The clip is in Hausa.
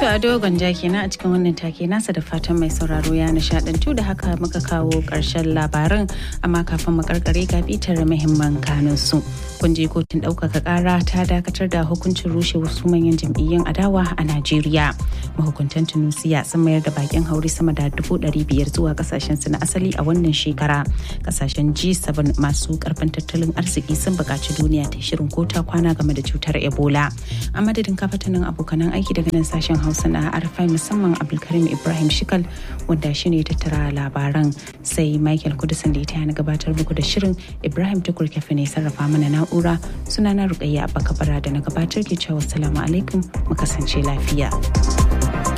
Ado Gwanja kenan a cikin wannan take nasa da fatan mai sauraro ya nishadantu da haka muka kawo ƙarshen labarin amma kafin mu karkare ga bitar muhimman kanun su. Kun je kotun ɗaukaka ƙara ta dakatar da hukuncin rushe wasu manyan jam'iyyun adawa a Najeriya. Mahukuntan Tunusiya sun mayar da bakin haure sama da dubu ɗari biyar zuwa kasashen su na asali a wannan shekara. Kasashen G7 masu karfin tattalin arziki sun buƙaci duniya ta shirin kota kwana game da cutar Ebola. A madadin kafatanin abokanan aiki daga nan sashen Hausa na Arfai musamman Abdulkarim Ibrahim Shikal wanda shi ne tattara labaran sai Michael Kudusan da ita na gabatar muku da shirin Ibrahim Tukur Kafe ne sarrafa mana na'ura sunana Rukayya Abba Kabara da na gabatar ke cewa salamu alaikum mu kasance lafiya.